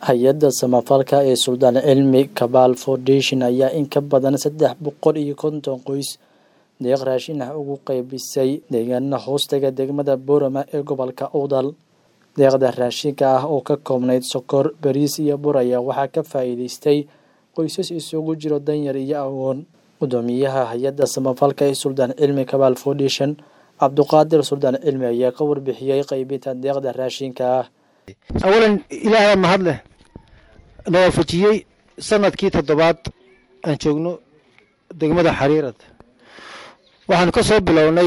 hay-adda samafalka ee suldaan cilmi kabaal foundation ayaa in ka badan saddex boqol iyo konton qoys deeq raashin ah ugu qaybisay deegaana hoostaga degmada boorama ee gobolka udal deeqda raashinka ah oo ka koobnayd sokor bariis iyo bur ayaa waxaa ka faa'iidaystay qoysas isugu jiro danyar iyo awoon gudoomiyaha hay-adda samafalka ee suldaan cilmi kabaal foundation cabduqaadir suldaan cilmi ayaa ka warbixiyey qaybinta deeqda raashinka ah awalan ilaahay mahad leh na waafajiyey sanadkii toddobaad aan joogno degmada xariirad waxaanu ka soo bilownay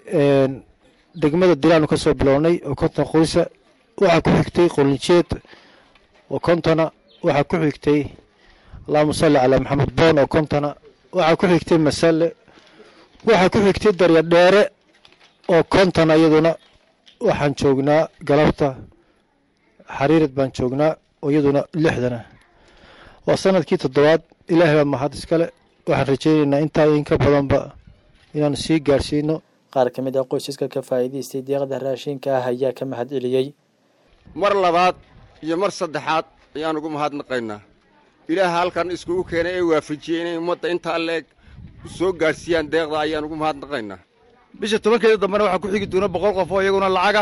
degmada dilaanu ka soo bilownay oo konton qoysa waxaa ku xigtay qolinjeed oo kontona waxaa ku xigtay allahuma salli calaa maxamed boon oo kontona waxaa ku xigtay masale waxaa ku xigtay daryadheere oo kontona iyaduna waxaan joognaa galabta xariirad baan joognaa oo iyaduna lixdana waa sanadkii toddobaad ilaahay baa mahad iskale waxaan rajaynaynaa intaa in ka badanba inaanu sii gaadhsiino qaar ka mid ah qoysaska ka faa'iidaystay deeqda raashinka ah ayaa ka mahad celiyey mar labaad iyo mar saddexaad ayaan ugu mahadnaqaynaa ilaaha halkan iskugu keenay ee waafajiyey inay ummadda intaa leeg soo gaadhsiiyaan deeqda ayaan ugu mahadnaqaynaa bisha tobankeeda dambena waxaa ku xigi doona boqol qof oo iyaguna lacaga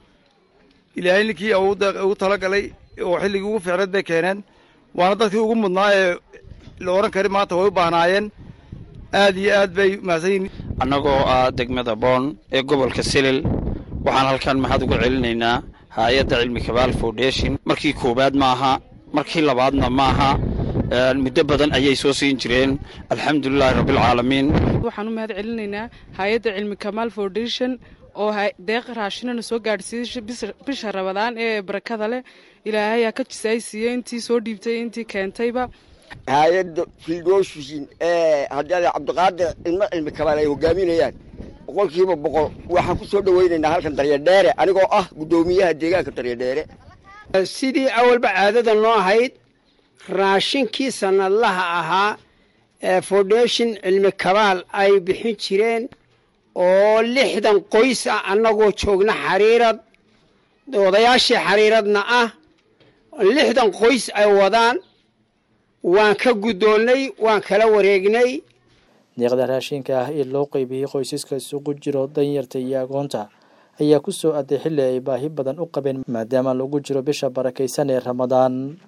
ilaahay ninkii ugu talagalay oo xilligii ugu fiicneed bay keeneen waana dadkii ugu mudnaa ee la odhan kari maanta way u baahnaayeen aad iyo aad bay mahadsan yihin annagoo ah degmada boon ee gobolka silil waxaan halkan mahad uga celinaynaa hay-adda cilmi kabaal foundation markii koowaad maaha markii labaadna maaha muddo badan ayay soo siin jireen alxamdulilaahi rabbialcaalamiin waxaan u mahad celinaynaa hay-adda cilmi kamaal foundation oo deeq raashinana soo gaadhsiiyey bisha rabadaan ee barakada leh ilaahayaa ka jisaaysiiyey intii soo dhiibtay intii keentayba hay-adda fildoshin ee haddii cabdiqaadir ilmo cilmi kabaal ay hogaaminayaan boqolkiiba boqol waxaan ku soo dhowaynaynaa halkan daryadheere anigoo ah guddoomiyaha deegaanka daryadheere sidii awalba caadada noo ahayd raashinkii sanadlaha ahaa ee foundation cilmi kabaal ay bixin jireen oo lixdan qoys ah annagoo joogna xariirad odayaashii xariiradna ah lixdan qoys ay wadaan waan ka guddoonnay waan kala wareegnay deeqda raashinka ah ee loo qaybiyey qoysaska isugu jiro danyarta iyo agoonta ayaa ku soo aday xilli ay baahi badan u qabeen maadaama lagu jiro bisha barakaysan ee ramadaan